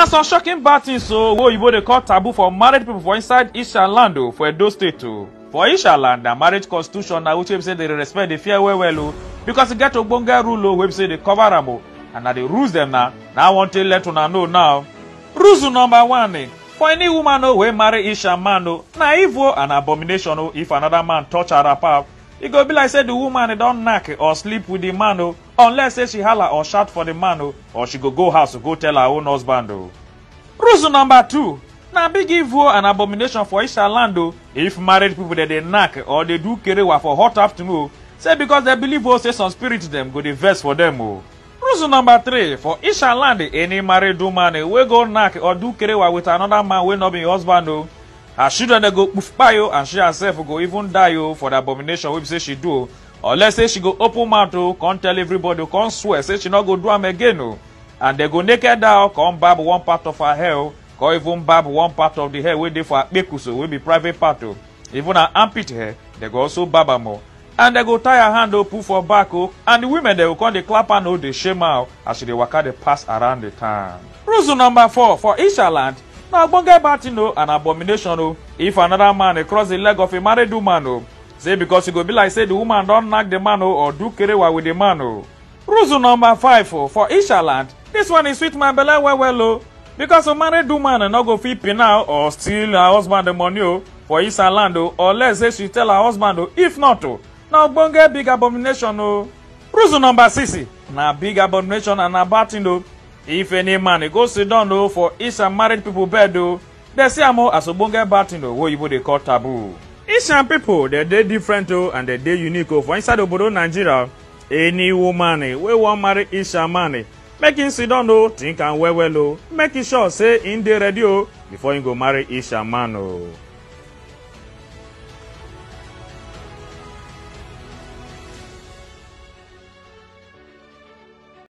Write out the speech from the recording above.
na some shocking bad things o wey oyibo dey call taboo for married people for inside isha land o for edo state o for isha land na marriage constitution na which wey be say dey respect dey fear well well o because e get ogbonge rule o wey be say dey cover am o and na the rules dem na na i wan take let una know now. rules number one eh, for any woman o wey marry isha man o na evil and abomination o if another man touch her wrapper e go be like say the woman don knack or sleep with the man o unless say she hala or shout for the man o or she go go house go tell her own husband o. rules number two na big evil and abomination for isha land o if married people dey dey knack or dey do kerewa for hot afternoon o say because dem believe o say some spirit dem go dey vex for dem o. rules number three for isha land any married woman wey go knack or do kerewa with another man wey no be im husband o her children dey go kpai o and she herself go even die o for the abomination wey be say she do o unless say she go open mouth o come tell everybody o come swear say she no go do am again o and dem go naked her o come barb one part of her hair o come even barb one part of the hair wey dey for her kpekus o wey be private part o even her armpit hair dem go also barb am o and dem go tie her hand o put for back o and the women dem go come dey clap am o dey shame her o as she dey waka dey pass around the town. rules number four for isha land na ogbonge bad thing o and abomination o if another man dey cross the leg of a married woman o say because e go be like say the woman don knack the man o or do kerewa with the man o. rules number five o for isha land this one e sweet my belle well well o because a married woman no go fit pin her or steal her husband the money o for isha land o unless say she tell her husband o if not o na ogbonge big abomination o. rules number six na big abomination and na bad thing o if any man go sit down o for isha married people bed o dem see am o as ogbonge bad thing o wey oyibo dey call taboo. Asian people dem dey different o and dem dey unique o for inside obodo Nigeria any woman wey wan marry Isha man make im sit down o think am well well o make e sure say im dey ready o before im go marry Isha man o.